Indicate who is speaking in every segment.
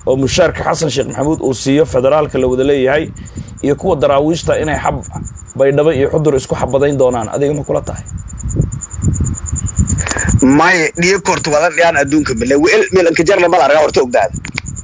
Speaker 1: oo mushaarka xasan sheekh maxamuud uu siiyo federaalka la wada leeyahay iyo kuwa daraawiishta inay xab baydhabo iyo xudur isku xabadayn doonaan adiga ma kula tahay
Speaker 2: maya dhiyo korta wada dhiyaan adduunka male wel milanka jarle mal argaa horta ogdaada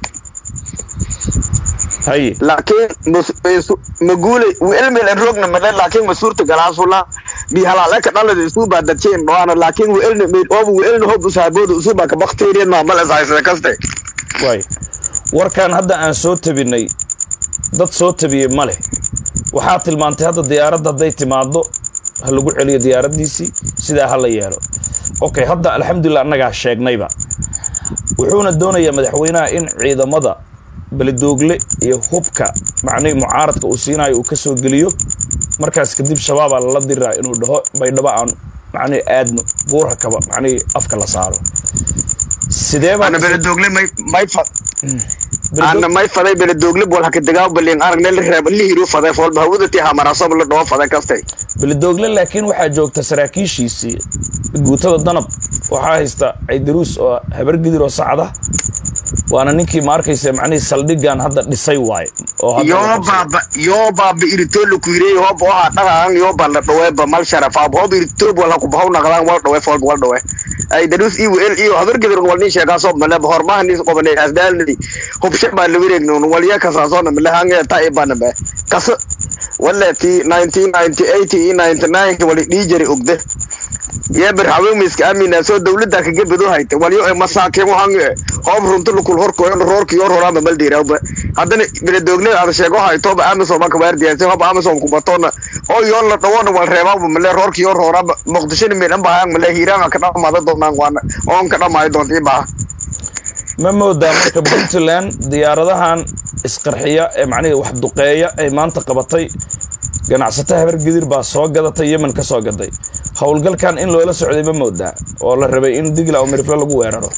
Speaker 1: haye
Speaker 2: laakiin maguule wel milan rogna male laakiin ma suurta galaasula bi halaaleka dhalada isu baa dadjeen dhoana laakiin welna meel ooba welna hob usaabooda usu baa ka bakteeriyad maa mal ishaysada kaste
Speaker 1: waay warkan hadda aan soo tabinay dad soo tabiyey ma leh waxaa tilmaantay hadda diyaaradda hadday timaado ha lagu celiyo diyaaraddiisii sidaa ha la yeelo okay hadda alxamdulilah annagaa sheegnayba wuxuuna doonayaa madaxweynaha in ciidamada beledoogle iyo hubka macnihii mucaaradka uu siinayo uu ka soo geliyo markaas kadib shabaabaa lala diriraa inuu dhaho baydhabo aan macnihii aadno buurha kaba macnihii afka la saaro sidee baa
Speaker 2: ana beledoogle may may fa ana may faday beledoogle bol haka degaa balin aragne la reeb li hiru faday foolba hawada tii hamarasob la dhaho faday kaste
Speaker 1: beledoogle laakiin waxaa joogta saraakiishiisii guutada danab waxaa haysta caydaruus oo habargidir oo sacda waana ninkii ma arkaysa macnihii saldhigan hadda dhisay waaye oo hadda la
Speaker 2: yoo
Speaker 1: qabsaday.
Speaker 2: baaba yoo baaba iritool ku yiri hob oo ha dhagaan yoo baa la dhawe ba mal sharaf ab hob iritool wala ku bahaw naqdaan wal dhawe fool wal dhawe ay darus iyo el iyo habar gadir wal nin sheega soo male hormaha nis qobanay asdaalni hob shaba la wareegno wal ya ka saasoona male hange ta ibana ba kas wala ti 1998 iyo 99 wali dhijari ogde يا برحوي مسك أمين سو دولة ذاك جبدو هايت وليو مساكين وهانج هم رنتو لكل هور كوين رور كيور هورا مبل ديرا وب هذا بين الدولة هذا شيء هاي توب أمس وما كبار دي سو هم أمس وما كبتونا أو يون لا توان والربا ومل رور كيور هورا مقدسين من أم بهان مل هيران كنا ما ده دونا وانا أون كنا ما يدون تيبا
Speaker 1: ma moodaa marka puntland diyaaradahan isqarxiya ee macnihii wax duqeeya ay maanta qabatay ganacsato habar gidir baa soo gadatay yemen ka soo gaday howlgalkan in loola socday ma moodaa oo la rabay in digla oo mirifle lagu weeraro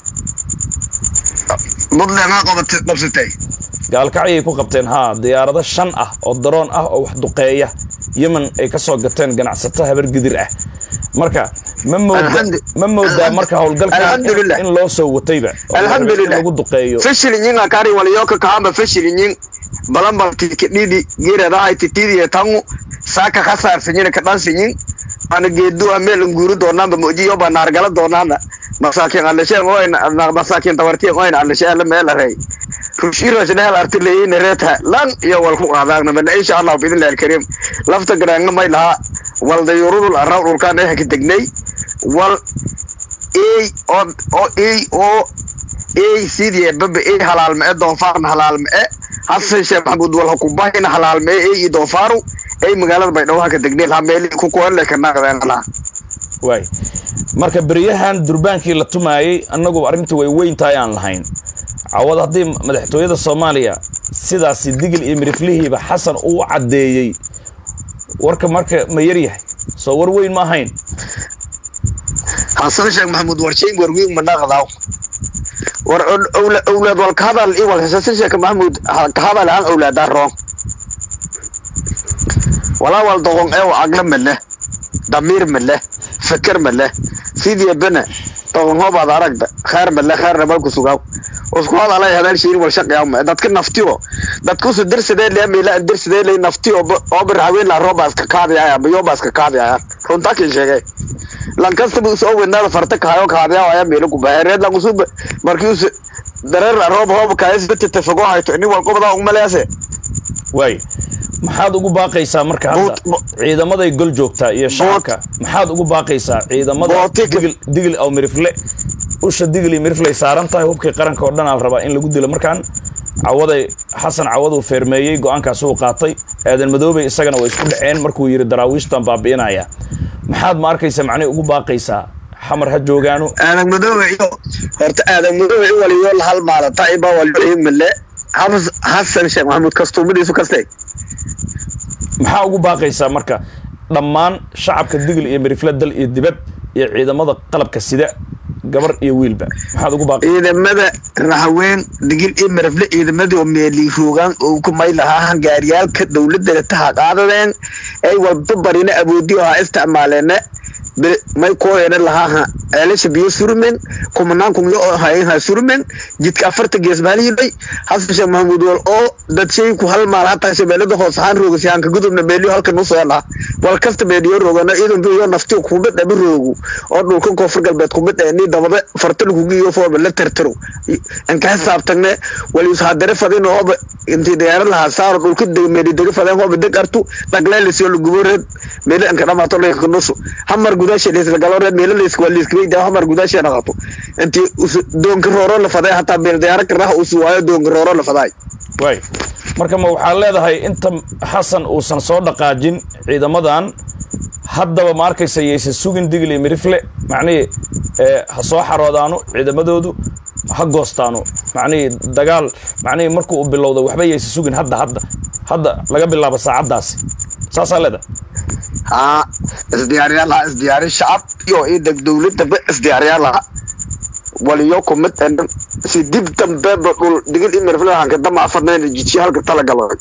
Speaker 2: مدلع ما قبت قبستي
Speaker 1: gaalkacyay ku qabteen haa diyaarado shan ah oo daroon ah oo wax duqeeya yemen ay ka soo gateen ganacsato habar gidir ah marka ma mooda
Speaker 2: Alxamdu-
Speaker 1: ma moodaa marka howlgalkan in-
Speaker 2: Alxamdulillah.
Speaker 1: in loo soo watayba oo la rabay in
Speaker 2: Alxamdulillah.
Speaker 1: lagu duqeeyo
Speaker 2: fashil yin akari wal yoka kahamba fashil yin balamba tikididi geerada ay titidi tangu saka khasar sinyin ka dan sinyin ana geedu amel nguru doonaan ba moji yoba nargala doonaan masaakin alla shay ngoyn na masaakin tawarti ngoyn alla shay alla meel aray rushiro sidee artileeyeen reeta lan iyo wal ku qaadaagna bal insha Allah bidin alkarim lafta garaanga may laha wal dayurul araw dhulkaan ay ka degnay wal ay oo oo ay oo ay sidii baba ay halaal ma doonfaarna halaal ma hasan sheekh maxamuud wal hukubaayna halaal ma ay doonfaaru ay magaalada baydhabo ka degnay la meel ku koole ka naqdana
Speaker 1: waay marka beryahan durbaankii la tumaayey annagu arrinta way weyn tahay aan lahayn cawad haddii madaxtooyada soomaaliya sidaasi digil iyo miriflihiiba xasan uu caddeeyey warka marka ma yar yahay soo war weyn ma ahayn
Speaker 2: hasan sheekh maxamuud warshayn warwiin ma naqdaa war awla- awlaad wal ka hadal iyo wal hasan sheekh maxamuud ha- ka hadal aan awlaada roon walaa wal doqon ee wa agla male damiir male fikir male sidii bana doqon hoobaad aragda khair male khairna malku sugaa usku hadalay hadal shiin wal shaqeeya ma dadka naftiyo dadku su dirsadee le meela dirsadee le naftiyo oo bir haween la robaas ka kaadaya ama yobaas ka kaadaya runta ka sheegay lan kastaba usoo weynaada farta kahayo kaadaya ayaa meelo ku baheereed lan usub markii us dareer roob hoob kaayasbata tafago hayto ini wal qobada umaleese
Speaker 1: waay maxaad ugu baaqaysaa marka hadda
Speaker 2: Boot- bo-
Speaker 1: ciidamaday gol joogtaa iyo shacabka maxaad ugu baaqaysaa ciidamada
Speaker 2: Bootika-
Speaker 1: digil digil aw mirifle usha digil iyo mirifle ay saaran tahay hubkii qaranka oo dhan aa la rabaa in lagu dilo markaan cawaday xasan cawad uu feermeeyey go-aankaas uu qaatay aadan madoobey isagana way isku dhaceen markuu yidhi daraawiishtan baabi'inaya maxaad ma arkaysa macnihi ugu baaqaysaa xamar ha joogaano
Speaker 2: aadan madoobe iyo horta aadan madoobe i waliyo la halmaalata iba waliyo male Hafs- hasan sheekh maxamuud kastuumadiisu kastay
Speaker 1: maxaa ugu baaqaysaa marka dhammaan shacabka digil iyo mirifle dal iyo dibad iyo ciidamada qalabka sida gabar iyo wiilba maxaad ugu baaqaysaa
Speaker 2: ciidamada raxaween digil iyo marafle ciidamadii oo meelii roogaan oo ku may lahaa hangaariyaalka dowladda taha qaadadeen ay walba barina awoodi oo ha isticmaaleene may kooyana lahaa ceelasha biyo surmen kumanaan kun yo hayen ha surmen jidka afarta gees maalihidhay xasan sheekh maxamuud wal oo dad shay ku hal maal hataa shabeellada hoos ahaan roogasi hanka gudubna meeliyo halkan u soo dhaa wal kasta meeliyo roogana iidan biyo nafti kumid dhaba roogu oo dhulkan koonfur galbeed kumid ni dabada fartan kugiyo fooba la tartaro anka xisaabtagne walius hadare fadin ooba intii diyaarad lahaa saaro dhulka meeli dega fadeen ooba deg artu dhagleelisyo lagubo reed meeli anka dhamaato leeka nusu hamar gudaasha leeslagalo reed meeli leeska waa leeskabeyda hamar gudaasha naqato intii doonka rooro la faday hataa meel diyaarad karaha usu waayo doonka rooro la faday
Speaker 1: waay marka ma waxaa leedahay inta xasan uusan soo dhaqaajin ciidamadan haddaba ma arkaysa yaysan sugin digli mirifle macnihii ha soo xaroodaano ciidamadoodu ha goostaano macnihii dagaal macnihii markuu u bilowda waxba yaysan sugin hadda hadda hadda laga bilaabo saacaddaasi saasaa leedahay
Speaker 2: haa isdiyaariyaa lahaa isdiyaari shacab iyo idag dowladaba isdiyaariyaa lahaa waliyo kumid si dib dambeeba dhul digil imirflahanka dama afarnayna jijiya halka talagalay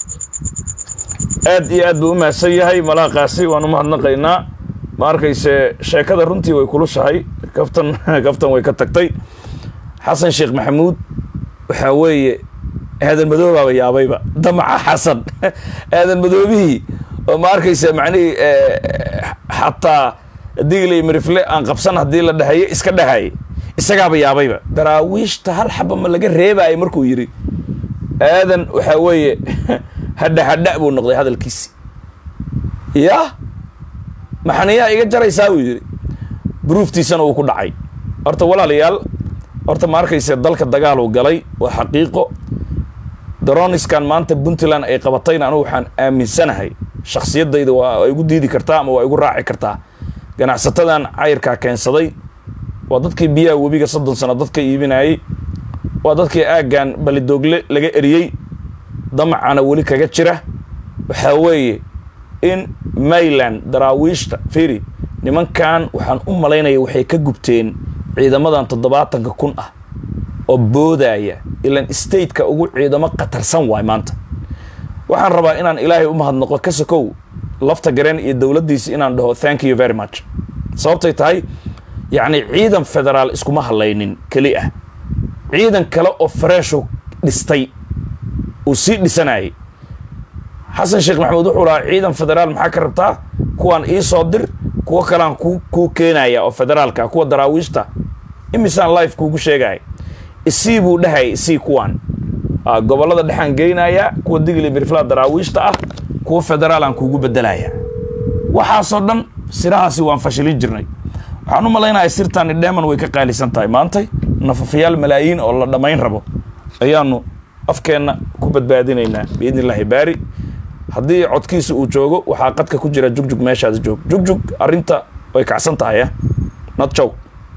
Speaker 1: aad iyo aad buu u mahadsan yahay malaaqaasi waan u mahadnaqaynaa ma arkayse sheekada runtii way kulushahay kaftan kaftan way ka tagtay xasan sheekh maxamuud waxaa weeye aadan madoobaaba yaabayba damaca xasan aadan madoobihii oo ma arkayse macnihii xataa digley mirifle aan qabsan haddii la dhahayo iska dhahay isagaaba yaabayba daraawiishta hal xaba ma laga reebaayo markuu yidhi aadan waxaa weeye hadha hadha buu noqday hadalkiisi ya maxaniyaa iga jaraysaa buu yidhi buruuftiisana uu ku dhacay horta walaalayaal horta ma arkayse dalka dagaaluu galay waa xaqiiqo daroniskan maanta puntland ay qabatayna anugu waxaan aaminsanahay shaksiyadayda waa igu diidi kartaa ama waa igu raaci kartaa ganacsatadan cayirkaa keensaday waa dadkii biyaha webiga soddon sano dadka iibinayay waa dadkii aaggan balidoogle laga eriyey damacana weli kaga jira waxaa weeye in mayland daraawiishta firi nimankan waxaan u malaynaya waxay ka gubteen ciidamadan toddobaatanka kun ah oo boodaya ilan stateka ugu ciidamo khatarsan waay maanta waxaan rabaa inaan ilaahay u mahadnaqo ka sokow lafta gareen iyo dowladdiisi inaan dhaho thank you very much sababtay tahay yacni ciidan federaal iskuma hadlaynin keli ah ciidan kale oo fareeshu dhistay uu sii dhisanayay xasan sheekh maxamuud wuxuu lahaa ciidan federaal maxaa ka rabtaa kuwaan ii soo dir kuwo kalean ku kuu keenaya oo federaalka kuwa daraawiishta imisaan life kuugu sheegaya isii buu dhahayay isii kuwaan gobollada dhexaan geynayaa kuwa digli mirflaa daraawiishta ah kuwa federaalaan kuugu bedelaya waxaasoo dhan sirahaasi waan fashilin jirnay waxaan u malaynayaa sirtaani dheeman way ka qaalisan tahay maantay nafafayaal malaayiin oo la dhammayn rabo ayaanu afkeenna ku badbaadinaynaa biidni illaahi baari haddii codkiisa uu joogo waxaa qadka ku jira jugjug meeshaada joog jugjug arrinta way kacsan tahay ah not jow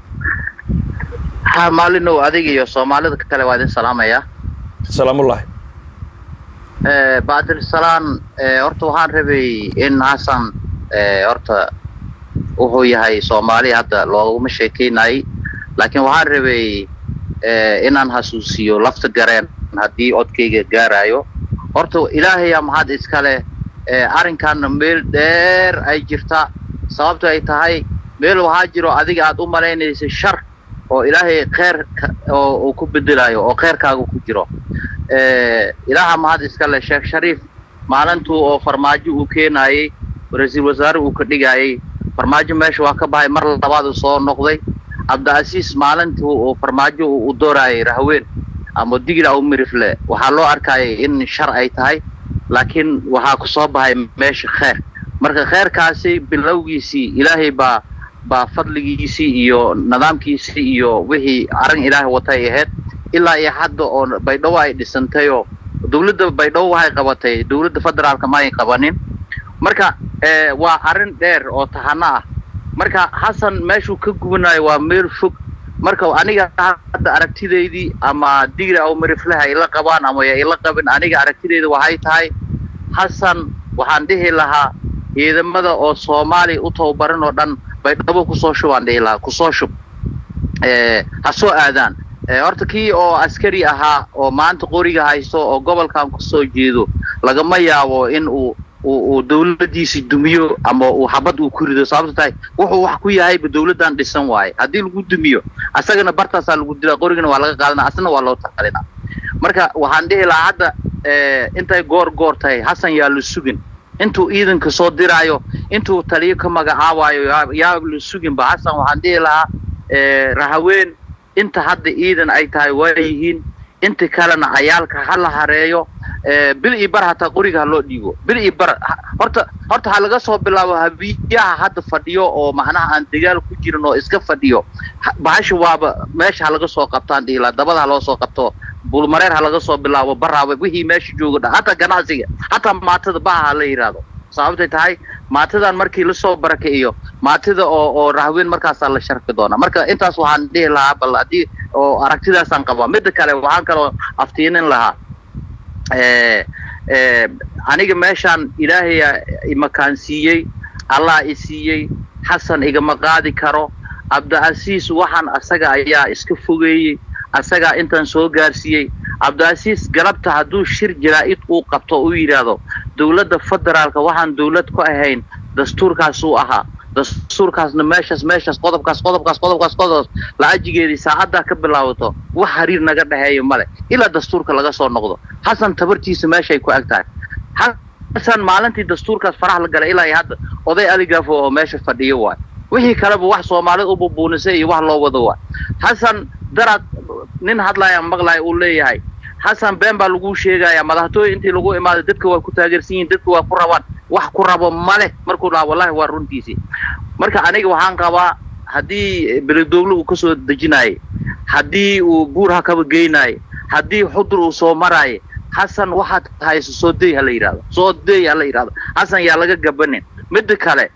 Speaker 3: ha maalinow adiga iyo soomaalida kale waa idin salaamaya
Speaker 1: salaamullaahi
Speaker 3: baadil salaan horta waxaan rabay in xasan horta wuxuu yahay soomaali hadda looguma sheekeynayay laakiin waxaan rabay inaan xasuusiyo lafta gareen haddii codkayga gaarayo horta ilaahaya maxaad iskale arrinkaana meel dheer ay jirta sababto ay tahay meel waxaa jiro adiga aad u malaynaysay shar oo ilaahay kheer oo uu ku bedelayo oo kheerkaaga ku jiro ilaaha mahad iskale sheekh shariif maalintuu oo farmaajo uu keenayey ra-iisul wasaare uu ka dhigayey farmaajo meesha waa ka bahay mar labaad uu soo noqday cabdiasiis maalintuu uu farmaajo u doorayay rahween ama digil aw mirifle waxaa loo arkayay in shar ay tahay laakiin waxaa ku soo bahay meesha kheer marka kheerkaasi bilowgiisii ilaahay baa baa fadligiisii iyo nidaamkiisii iyo wixii arrin ilaahay watay ahayd ilaa iyo hadda oo baydhabo ay dhisantayoo dawladda baydhabo waxay qabatay dawladda federaalka ma ay qabanin marka waa arrin dheer oo tahano ah marka xasan meeshuu ka gubanayo waa meel fog marka aniga hadda aragtidaydii ama digri aw mariflaha ila qabaan ama ya ila qabin aniga aragtidayda waxay tahay xasan waxaan dhihi lahaa ciidamada oo soomaaliya u tababaran oo dhan baydhabo kusoo shubaan dhihi lahaa kusoo shub ha soo aadaan horta kii oo askari ahaa oo maanta qoriga haysto oo gobolkan kusoo jeedo lagama yaabo in uu uu dawladdiisii dumiyo ama uu xabad uu ku rido sababto tahay wuxuu wax ku yahayba dawladdan dhisan waaye haddii lagu dumiyo asagana bartaasaa lagu dilaa qorigana waa laga qaadana asna waa loo taqalinaa marka waxaan dhihi lahaa hadda intay goor goor tahay hasan yaa la sugin intuu ciidanka soo diraayo intuu taliyo ka magacaabayo yaa la suginba hasan waxaan dhihi lahaa rahaween inta hadda ciidan ay tahay waa yihiin inta kalena cayaalka ha la hareeyo bil iyo bar hataa qoriga ha loo dhiibo bil iyo bar horta horta ha laga soo bilaabo habiyaha hadda fadhiyo oo macnaha aan dagaal ku jirin oo iska fadhiyo bahasha waaba meesha ha laga soo qabtaan dhihila dabada ha loo soo qabto bulmareer ha laga soo bilaabo baraaba wixii meesha jooga dha hataa ganacsiga hataa maatada baha ha la yidhaahdo sababtay tahay maatidan markii lasoo barakiciyo maatida oo oo rahween markaasaa la sharfi doonaa marka intaas waxaan dhihi lahaa bal haddii oo aragtidaasaan qabaa midda kale waxaan kaloo aftiinin lahaa aniga meeshaan ilaahaya imakaansiiyey allah i siiyey xasan igama qaadi karo cabdicasiis waxaan asaga ayaa iska fogeeyey asagaa intaan soo gaarsiiyey cabdicasiis galabta hadduu shir jaraa'id uu qabto uu yidhaahdo dawladda federaalka waxaan dawlad ku ahayn dastuurkaasuu ahaa dastuurkaasna meeshaas meeshaas qodobkaas qodobkaas qodobkaas qodobkaas laajigeedii saacaddaa ka bilaabato wax xiriir naga dhexeeya male ilaa dastuurka laga soo noqdo xasan tabartiisa meeshay ku eg tahay xasan maalintii dastuurkaas faraha la galay ilaa iyo hadda oday aligaafo oo meesha fadhiyo waay wixii kaleba wax soomaalida u bubuunisay iyo wax loo wado waay xasan daraad nin hadlaaya maqlaaya uu leeyahay xasan been baa laguu sheegayaa madaxtooye intii lagu imaaday dadka waa ku taageersan yihin dadka waa ku rabaan wax ku rabo maleh markuu dhaha wallahi waa runtiisii marka aniga waxaan qabaa haddii beledoogle uu ka soo dejinaayay haddii uu buurha kaba geynaayay haddii xudur uu soo maraaye xasan waxaad hayso soo dey ha la yidhahdo soo dey ha la yidhahdo xasan yaa laga gabanin midda kale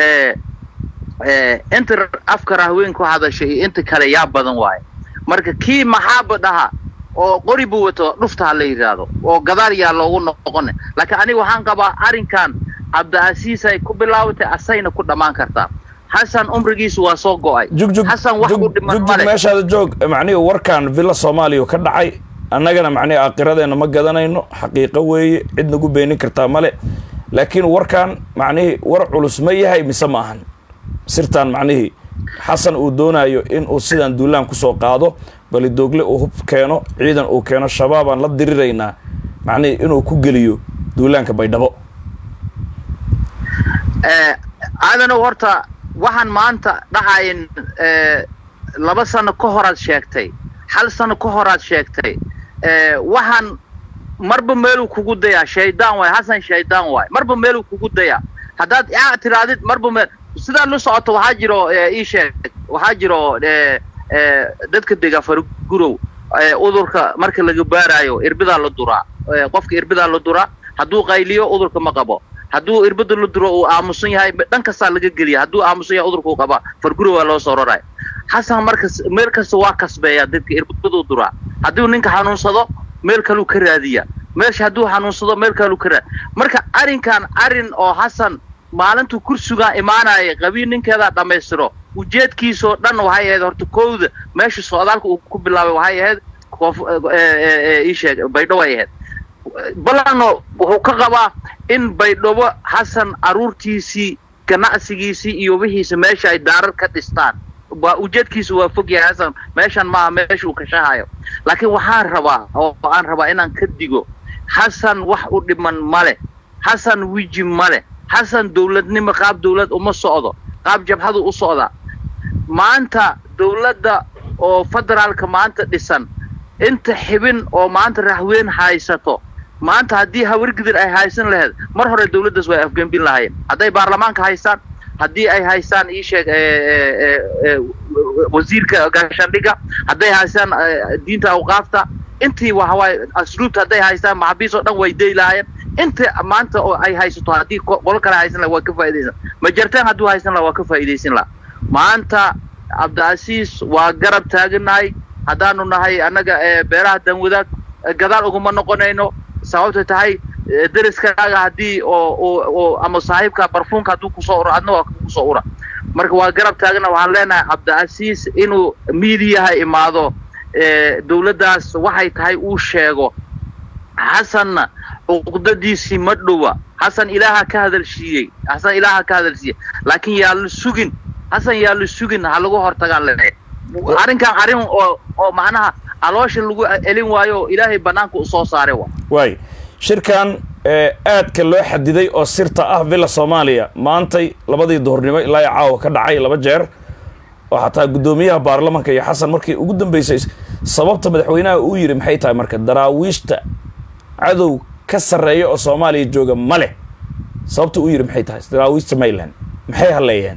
Speaker 3: inta afka rahweyn ku hadasha iyo inta kale yaa badan waaye marka kii maxaaba dhaha oo qori buu wato dhufta ha la yidhaahdo oo gadaal yaa loogu noqone laakiin aniga waxaan qabaa arrinkan cabdicasiis ay ku bilaabatay asayna ku dhammaan kartaa xasan umrigiisu waa soo go'ay xasan wax u dhiman male
Speaker 1: meeshaada joog macnihi warkan villa soomaaliya ka dhacay annagana macnihi aakhiradeena ma gadanayno xaqiiqo weeye cid nagu beenin kartaa male laakiin warkan macnihii war culus ma yahay mise ma ahan sirtaan macnihii xasan uu doonayo in uu sidaan duulaan kusoo qaado balidoogle uu hub keeno ciidan uu keeno shabaabaan la diriraynaa macnihii inuu ku geliyo duulaanka baydhabo
Speaker 3: aadanow horta waxaan maanta dhacayn laba sano ka horaad sheegtay hal sano ka horaad sheegtay waxaan marba meeluu kugu dayaa shaydaan waay xasan shaydaan waay marba meeluu kugu dayaa haddaad yaa tiraadid marba meel sidaad la socoto waxaa jiro ii sheeg waxaa jiro dadka dega fargurow udurka marka laga baaraayo irbidaa la duraa qofka irbidaa la duraa hadduu qayliyo udurka ma qabo hadduu irbada la duro uu aamusan yahay dhan kastaa laga geliya hadduu aamusan yahay udurkuu qabaa fargurow waa loo soo raraya xasan markas meel kasta waa kasbeeyaa dadka irbaduu duraa hadduu ninka xanuunsado meel kaluu ka raadiya meesha hadduu xanuunsado meel kaluu ka raadiya marka arrinkan arrin oo xasan maalintuu kursigaa imaanaya qabiil ninkeedaa dhammaystiro ujeedkiisoo dhan waxay ahayd horta kowda meesha socdaalka uu ku bilaabay waxay ahayd koof ii sheeg baydhabo ay ahayd balano wuxuu ka qabaa in baydhabo xasan carruurtiisii ganacsigiisii iyo wixiisa meesha ay daarar ka dhistaan waa ujeedkiisu waa fog yahay xasan meeshan maaha meesha uu kashahayo laakiin waxaan rabaa oo aan rabaa inaan ka digo xasan wax u dhiman male xasan wiji male xasan dawladnimo qaab dawlad uma socdo qaab jabhadu u socdaa maanta dawladda oo federaalka maanta dhisan inta xibin oo maanta raxweyn haysato maanta haddii hawargidir ay haysan lahayd mar hore dawladdaas way afgembin lahaayeen hadday baarlamaanka haystaan haddii ay haystaan ii sheeg wasiirka gaashaandhiga hadday haystaan diinta awqaafta intii waxawaaye asluubta hadday haystaan maxabiis oo dhan way day lahaayeen inta maanta oo ay haysato haddii qolo kale haysan laha waa ka faa'idaysan majartaan hadduu haysan laha waa ka faa'idaysan laha maanta cabdicasiis waa garab taaganahay haddaanu nahay annaga beeraha danwadaag gadaal uguma noqonayno sababta tahay deriskaaga haddii oo oo ama saaxiibka barfuunka hadduu kusoo ura adna waa kusoo ura marka waa garab taagana waxaan leenahay cabdicasiis inuu miidiyaha imaado dawladdaas waxay tahay uu sheego xasanna uqdadiisii ma dhowa xasan ilaaha ka hadalsiiyey xasan ilaaha ka hadalsiiyey laakiin yaa la sugin xasan yaa la sugin ha lagu hortagaa le arrinkan arrin oo oo macnaha caloosha lagu elin waayo oo ilaahay banaanka u soo saaray wa
Speaker 1: waay shirkan ee aadka loo xadiday oo sirta ah villa soomaaliya maantay labadii duhurnimo ilaa iyo caawa ka dhacay laba jeer oo xataa guddoomiyaha baarlamanka iyo xasan markii ugu dambeysay sababta madaxweynaha uu yidhi maxay tahay marka daraawiishta cadow ka sarreeya oo soomaaliya jooga ma leh sababta uu yidhi maxay tahay daraawiishta mayland maxay halleeyeen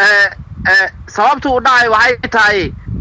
Speaker 3: sababta uu dhacay waxay tahay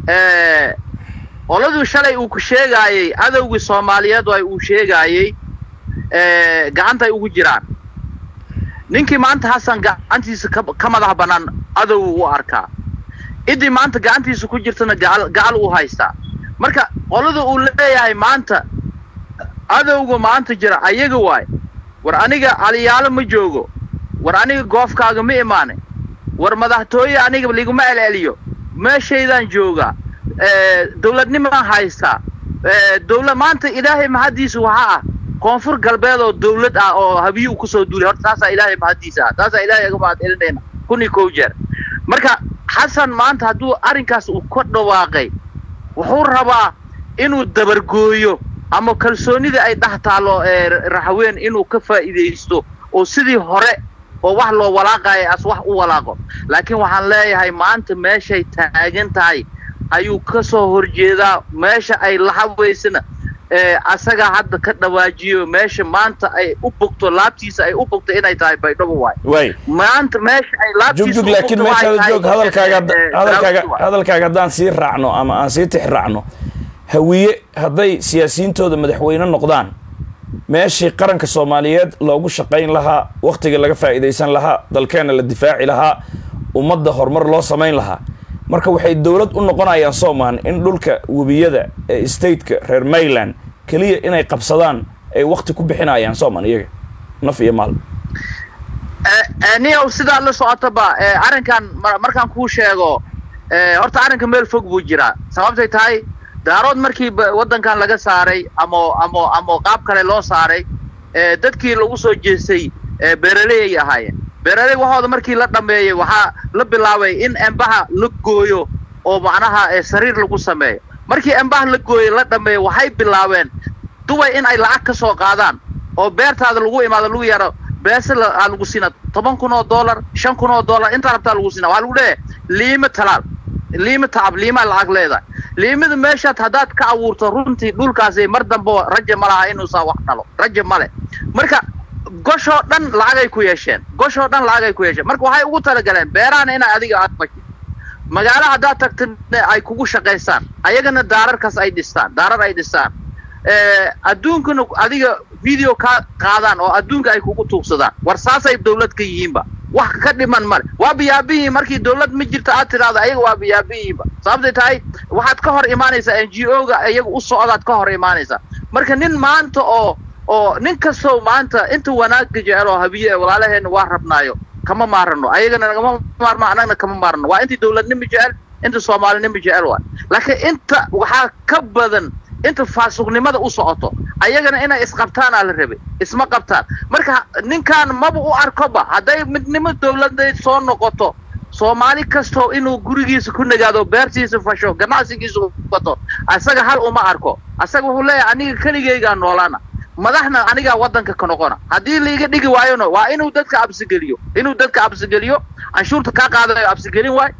Speaker 3: qoladuu shalay uu ku sheegaayey cadowgii soomaaliyeed ay uu sheegaayey gacantay ugu jiraan ninkii maanta xasan gacantiisa ka madax bannaan cadow u arkaa idii maanta gacantiisa ku jirtana gacal gacal uu haystaa marka qolada uu leeyahay maanta cadowga maanta jira ayaga waay war aniga caliyaalo ma joogo war aniga goofkaaga ma imaane war madaxtooye aniga liguma celceliyo meeshaydaan joogaa dawladnimaan haystaa dawlad maanta ilaahay mahaddiisa waxaa ah koonfur galbeed oo dawlad ah oo habiyi u kusoo duulay horta taasaa ilaahay mahaddiisa ah taasaa ilaahay aga mahad celinayna kun iyo kow jeer marka xasan maanta hadduu arrinkaas uu ka dhawaaqay wuxuu rabaa inuu dabargooyo ama kalsoonida ay dhex taallo raxween inuu ka faa'iidaysto oo sidii hore oo wax loo walaaqayo as wax u walaaqo laakiin waxaan leeyahay maanta meeshay taagan tahay ayuu ka soo horjeedaa meesha ay lahaweysana asagaa hadda ka dhawaajiyo meesha maanta ay u bogto laabtiisa ay u bogto inay tahay baydhabo waay
Speaker 1: waay
Speaker 3: maanta meesha ay laabtiisa
Speaker 1: jugjug laakiin meeshaada joog hadalkaaga hadalkaaga hadalkaaga haddaan sii raacno ama aan sii tix raacno hawiye hadday siyaasiyiintooda madaxweyne noqdaan meeshii qaranka soomaaliyeed loogu shaqayn lahaa wakhtiga laga faa'iidaysan lahaa dalkeenna la difaaci lahaa ummadda horumar loo samayn lahaa marka waxay dowlad u noqonayaan soomaan in dhulka webiyada ee stateka reer mayland keliya inay qabsadaan ay wakti ku bixinayaan soomaan iyaga naf iyo maal
Speaker 3: niyow sidaa la socotaba arrinkan markaan kuu sheego horta arrinka meel fog buu jiraa sababtay tahay daarood markii waddankan laga saaray amo amo amo qaab kale loo saaray dadkii lagu soo jeestay beeraley ay ahaayeen beeraley waxooda markii la dhameeyey waxaa la bilaabay in embaha la gooyo oo macnaha sariir lagu sameeyo markii embaha la gooyo la dhameeyo waxay bilaabeen dubay in ay lacag ka soo qaadaan oo beertaada lagu imaado lagu yaro beese aa lagu siina toban kun oo dollar shan kun oo dollar intaa rabtaa lagu siina waxaa lagu leeyahay liima talaal liima tacab liimaa lacag leedahay liimada meeshaad haddaad ka abuurto runtii dhulkaasi mar dambe raja ma laha inuusaa wax dhalo raja male marka goshoo dhan lacagay ku yeesheen goshoo dhan lacagay ku yeesheen marka waxay ugu talagaleen beerahana inay adiga aad fashid magaalo haddaad tagta ay kugu shaqaysaan ayagana daararkaas ay dhistaan daarar ay dhistaan adduunkana adiga video ka qaadaan oo adduunka ay kugu tuugsadaan war saasay dawlad ka yihiinba wax ka dhiman male waa biyaabiyiin markii dawlad ma jirto aad tidhaahdo ayaga waa biyaabiyiinba sababtay tahay waxaad ka hor imaanaysaa n g o ga iyaga u socdaad ka hor imaanaysaa marka nin maanta oo oo nin kastoo maanta inta wanaagga jecel oo habiye ee walaalaheenna waa rabnaayo kama maarano ayagana nagama maarno annagna kama maarano waa intii dawladnima jecel inta soomaalinima jecel waay laakiin inta waxaa ka badan inta faasuqnimada u socoto ayagana inay isqabtaanaa la rabay isma qabtaan marka ninkaan maba u arkoba hadday midnimo dawladeed soo noqoto soomaali kastoo inuu gurigiisa ku nagaado beertiisa fasho ganacsigiisa wato asaga hal uma arko asaga wuxuu leeyahay aniga keligeygaa noolaana madaxna anigaa waddanka ka noqona haddii laiga dhigi waayona waa inuu dadka absigeliyo inuu dadka absigeliyo canshuurta kaa qaadanayo absigelin waay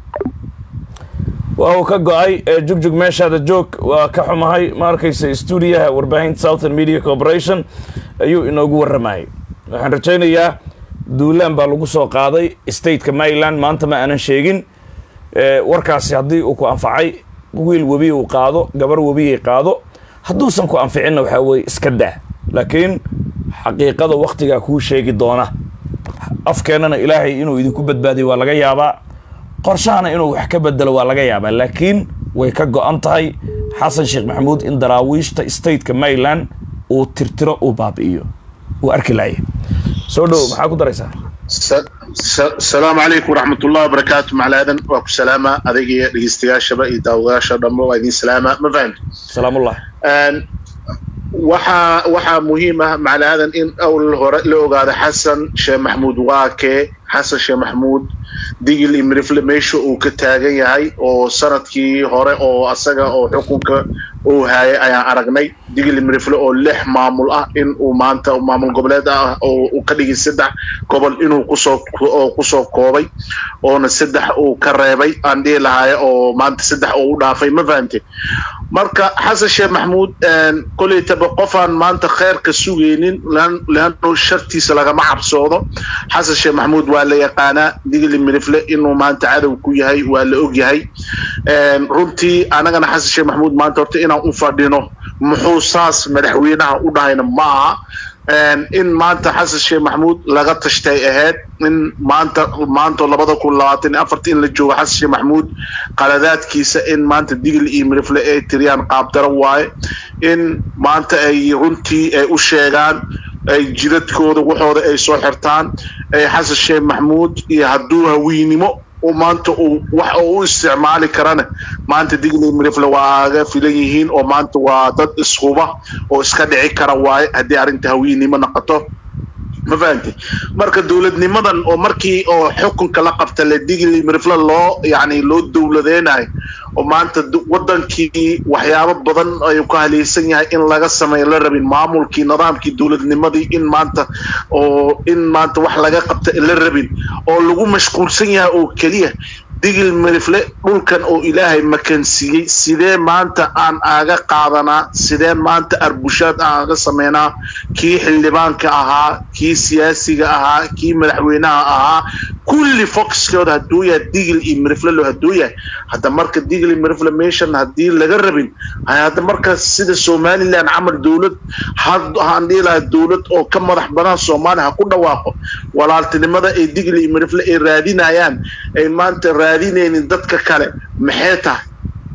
Speaker 1: waa uu ka go-ay jugjug meeshaada joog waa ka xumahay ma arkaysa stuudiyaha warbaahinta southern media corporation ayuu inoogu warramayay waxaan rajaynayaa duulaan baa lagu soo qaaday stateka maryland maanta ma aanan sheegin warkaasi haddii uu ku anfacay wiil webi uu qaado gabar webiyay qaado hadduusan ku anficinna waxaa weeye iska daa laakiin xaqiiqada waktigaa kuu sheegi doona afkeennana ilaahay inuu idinku badbaadiyo waa laga yaabaa qorshahana inuu wax ka bedelo waa laga yaabaa laakiin way ka go-an tahay xasan sheekh maxamuud in daraawiishta stateka maryland uu tirtiro uu baabi'iyo uu arki laaya soo dhow maxaa ku daraysaa
Speaker 4: asalaamu calaykum waraxmatullahi wabarakaatu macalaadan waa ku salaama adiga iyo dhegeystayaashaba iyo daawadayaasha dhanba waa idin salaama ma fahamti
Speaker 1: salaamullah
Speaker 4: waxaa waxaa muhiim ah macalaadan in awl hore la ogaado xasan sheekh maxamuud waake xasan sheekh maxamuud digil iyo mirifle meesha uu ka taagan yahay oo sanadkii hore oo asaga oo xukunka uu hayay ayaan aragnay digil iyo mirifle oo lix maamul ah in uu maanta maamul goboleed ah oo uu ka dhigay saddex gobol inuu kusoo oo kusoo koobay oona saddex uu ka reebay aan dhihi lahaay oo maanta saddex uu u dhaafay ma fahamte marka xasan sheekh maxamuud koleytaba qofaan maanta kheyrka sugaynin leanno shartiisa lagama cabsoodo xasan sheekh maxamuud waa la yaqaanaa digli mirifle inuu maanta cadow ku yahay waa la og yahay runtii anagana xasan sheekh maxamuud maanta horta inaan u fadhino muxuu saas madaxweynaha u dhahayna ma aha in maanta xasan sheekh maxamuud laga tashtay ahayd in maanta maanta labada kun labaatan iyo afarta in la joogo xasan sheekh maxamuud qaladaadkiisa in maanta digil iyo mirifle ay tiriyaan qaabdaro waaye in maanta ay runtii ay u sheegaan ay jidadkooda waxooda ay soo xirtaan ay xasan sheekh maxamuud iyo hadduu hawiynimo maanta uu wax oo u isticmaali karana maanta digli mirifle waaga filan yihiin oo maanta waa dad ishuba oo iska dhici kara waaye haddii arrinta hawiynimo noqoto ma fahamti marka dowladnimadan oo markii oo xukunka la qabta le digli mirifle loo yani loo dowladeynayo oo maanta wadankii waxyaabo badan ayuu ka haleysan yahay in laga sameeyo la rabin maamulkii nidaamkii dowladnimadii in maanta oo in maanta wax laga qabta la rabin oo lagu mashquulsan yahay oo keliya digil mirifle dhulkan oo ilaahay makansiiyey sidee maanta aan aaga qaadanaa sidee maanta arbushaad aan aaga sameynaa kii xildhibaanka ahaa kii siyaasiga ahaa kii madaxweynaha ahaa kulli foxkooda hadduu yahay digil iyo mirifle lo hadduu yahay hadda marka digil iyo mirifle meeshan haddii laga rabin hadda marka sida somaliland camal dowlad haan dhihi lahaa dowlad oo ka madax badan soomaaliya ha ku dhawaaqo walaaltinimada ay digil iyo mirifle ay raadinayaan ay maanta raadinaynin dadka kale maxay tahay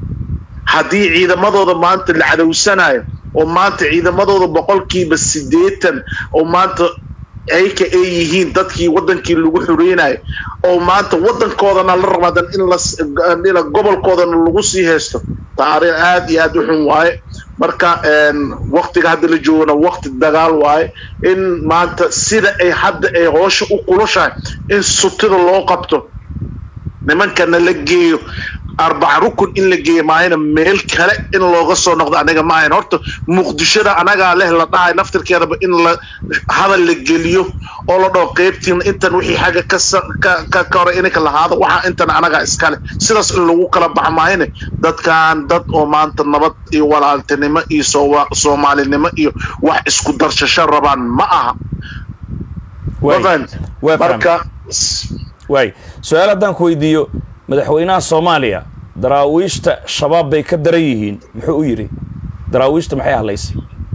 Speaker 4: haddii ciidamadooda maanta la cadowsanayo oo maanta ciidamadooda boqolkiiba siddeetan oo maanta ayka ay yihiin dadkii wadankii lagu xureynayo oo maanta wadankoodana la rabaadan in la gobolkoodana lagu sii haysto taariikh aad iyo aad u xun waaye marka waktiga hadda la joogana wakti dagaal waaye in maanta sida ay hadda ay hoosha u kulushahay in sutida loo qabto nimankana la geeyo arbaca rukun in la geeyo maayana meel kale in looga soo noqdo aniga ma ahayn horta muqdishada anagaa leh la dhahay naftirkeedaba in la hadal la geliyo oo la dhaho qeybtiin intan wixii xagga ka ka hore ininka lahaado waxaa intan anagaa iskale sidaas in lagu kala bax maayane dadkan dad oo maanta nabad iyo walaaltinimo iyo soomaalinimo iyo wax isku darshasho rabaan ma aha marka
Speaker 1: waay su-aal haddaan ku weydiiyo madaxweynaha soomaaliya daraawiishta shabaab bay ka daran yihiin muxuu u yidhi daraawiishta maxay hadlaysay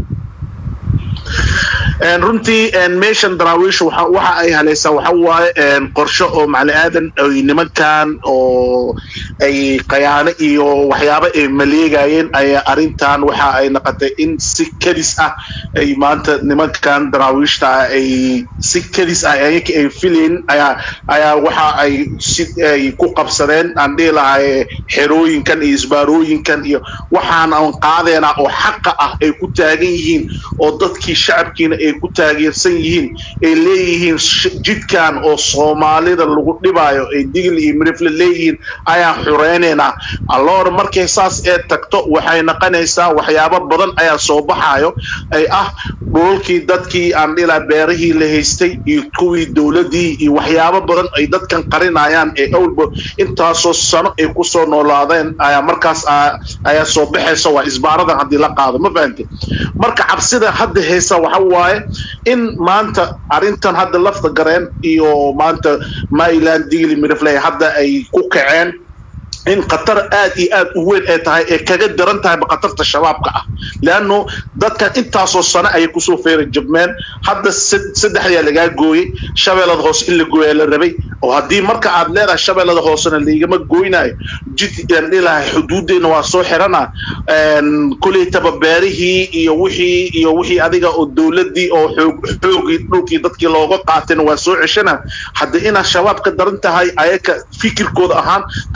Speaker 4: runtii meeshan daraawiisha waxa ay halaysaa waxa waaye qorsho oo macali aadan ay nimankan oo ay qayaano iyo waxyaabo ay maleegayeen ayaa arrintan waxa ay noqotay in si kadis ah ay maanta nimankan daraawiishta ah ay si kadis ah ayaka ay filayn ayaa ayaa waxa ay si ay ku qabsadeen aan dhihi lahay xerooyinkan iyo isbaarooyinkan iyo waxaan aan qaadeena oo xaqa ah ay ku taagan yihiin oo dadkii shacabkiina ay ku taageersan yihiin ay leeyihiin jidkan oo soomaalida lagu dhibaayo ay digil iyo mirifle leeyihiin ayaan xureynaynaa alloor markay saas ee tagto waxay noqonaysaa waxyaabo badan ayaa soo baxayo ay ah dhulalkii dadkii aan dhilaa beerihii la haystay iyo kuwii dowladii iyo waxyaabo badan ay dadkan qarinayaan ee awlba intaasoo sano ay kusoo noolaadeen ayaa markaas ayaa soo baxaysa waa isbaaradan haddii la qaado ma fahamte marka cabsida hadda haysa waxa waaye in maanta arrintan hadda lafta gareen iyo maanta maryland digli mirifley hadda ay ku kaceen in khatar aad iyo aad u weyn ay tahay ee kaga daran tahayba khatarta shabaabka ah leanno dadkan intaasoo sano ayay kusoo feera jabmeen hadda saddexdaa lagaa gooyey shabeellada hoose in la gooyaa la rabay oo haddii marka aad leedahay shabeellada hoosena laigama gooynaayo jidaan dhilahay xuduuddeenna waa soo xirana koleytaba beerihii iyo wixii iyo wixii adiga oo dowladdii oo xoog xoogii dhulkii dadkii looga qaatayna waa soo ceshana hadda inaad shabaab ka daran tahay ayaka fikirkooda ahaan taas waay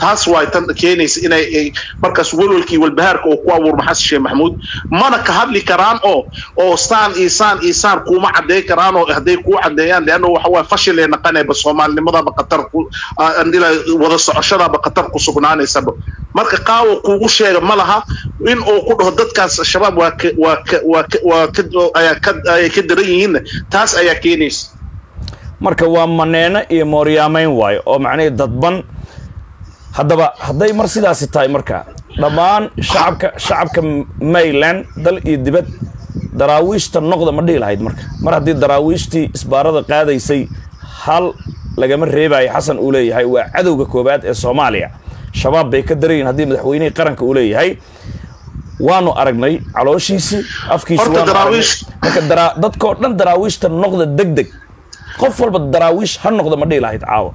Speaker 4: waay tan keenaysa inay ay markaas walwalkii walbahaarka oo ku abuurma xasan sheekh maxamuud mana ka hadli karaan oo oo saan iyo saan iyo saan kuma cadeyn karaan oo hadday kuu cadeeyaan leanna waxa waay fashil ee naqanayba soomaalinimadaba qatar ku andila wada socoshadaaba qatar ku sugnaanaysaba marka qaawo kuugu sheega ma laha in uu ku dhaho dadkaas shabaab waa ka waa ka waa ka waa ka ayaa ka ayay ka daran yihiinna taas ayaa keenaysa
Speaker 1: marka waa maneeno iyo mooryaamayn waayo oo macnihii dadban haddaba hadday mar sidaasi tahay marka dhammaan shacabka shacabka mayland dal iyo dibad daraawiishta noqda ma dhihi lahayd marka mar haddii daraawiishtii isbaarada qaadaysay hal lagama reebayo xasan uu leeyahay waa cadowga koobaad ee soomaaliya shabaab bay ka darayiin haddii madaxweynihii qaranka uu leeyahay waanu aragnay calooshiisii afkiisi
Speaker 4: Horta
Speaker 1: waanu aragnay
Speaker 4: daraawiish-
Speaker 1: marka daraa- dadkoo dhan daraawiishta noqda deg deg qof walba daraawiish ha noqda ma dhihi lahayd caawa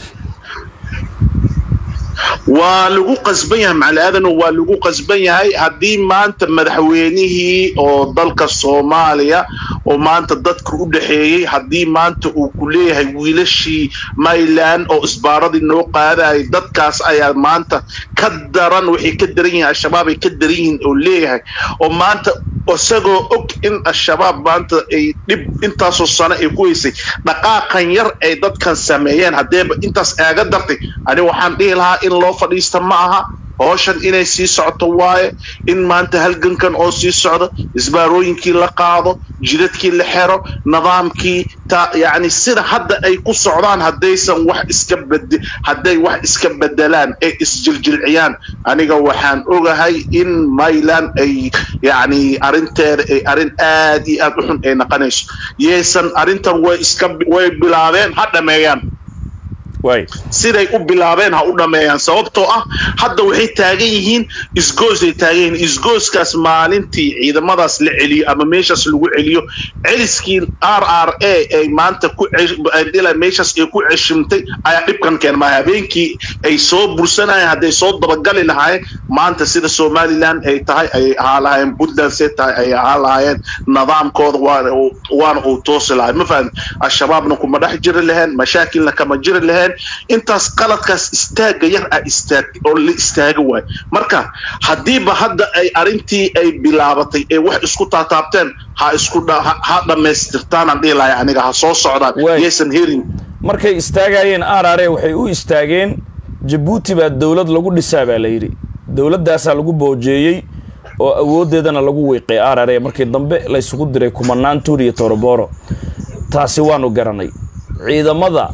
Speaker 4: waa lagu qasban yahay macalaadan waa lagu qasban yahay haddii maanta madaxweynihii oo dalka soomaaliya oo maanta dadka u dhexeeyey haddii maanta uu ku leeyahay wiilashii mayland oo isbaaradii noo qaadayay dadkaas ayaa maanta ka daran waxay ka daran yihiin al-shabaab ay ka daran yihiin oo leeyahay oo maanta isagoo og in al-shabaab maanta ay dhib intaasoo sano ay ku haysay dhaqaaqan yar ay dadkan sameeyeen haddeeba intaas aaga dartay ani waxaan dhihi lahaa in loo fadhiista ma aha howshan inay sii socoto waaye in maanta halgankan oo sii socdo isbaarooyinkii la qaado jidadkii la xero nidaamkii ta yacni sida hadda ay ku socdaan haddaysan wax iska bed hadday wax iska bedelaan ay isjiljilciyaan aniga waxaan ogahay in mayland ay yacni arrinteeda ay arrin aad iyo aad u xun ay naqanayso yaysan arrintan way iska way bilaabeen ha dhameeyaan
Speaker 1: waay
Speaker 4: siday u bilaabeen ha u dhameeyaan sababtoo ah hadda waxay taagan yihiin isgoosay taagan yihiin isgooskaas maalintii ciidamadaas la celiyo ama meeshaas lagu celiyo celiskii r r a ay maanta ku cesh- dhila meeshaas ay ku ceshimtay ayaa dhibkan keenma habeenkii ay soo bursanayeen hadday soo dabagali lahaayeen maanta sida somaliland ay tahay ayay ahaa lahaayeen puntland see tahay ayay ahaa lahaayeen nidaamkooda waana uu- waana uu toosi lahay ma fahan al-shabaabna kuma dhex jiri laheen mashaakilna kama jiri laheen intaas qaladkaas istaaga yar ah istaag oo la istaaga waayo marka haddiiba hadda ay arrintii ay bilaabatay ee wax isku taataabteen ha isku dha- ha- ha dhammaystirtaanaan dhihi lahay aniga ha soo socdaan
Speaker 1: Waay.
Speaker 4: yaysan herin
Speaker 1: markay istaagayeen arare waxay u istaageen jabuuti baa dowlad lagu dhisaa baa la yidhi dowladdaasaa lagu boojeeyey oo awooddeedana lagu wiiqay arare markii dambe laysugu diray kumanaan tuur iyo toroboro taasi waanu garanay ciidamada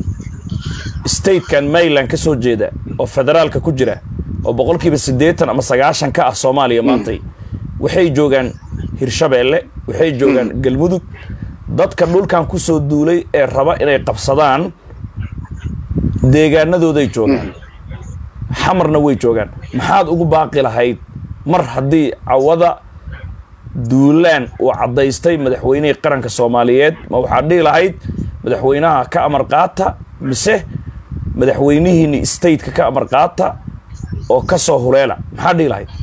Speaker 1: statekan mayland ka soo jeeda oo federaalka ku jira oo boqolkiiba siddeetan ama sagaashan ka ah soomaaliya maantay waxay joogaan hirshabeelle waxay joogaan galmudug dadka dhulkan ku soo duulay ee raba inay qabsadaan deegaanadooday joogaan xamarna way joogaan maxaad ugu baaqi lahayd mar haddii cawada duulaan uu caddaystay madaxweynihii qaranka soomaaliyeed ma waxaad dhihi lahayd madaxweynaha ka amar qaata mise madaxweynihiini stateka ka amar qaata oo ka soo huleela maxaad dhihi lahayd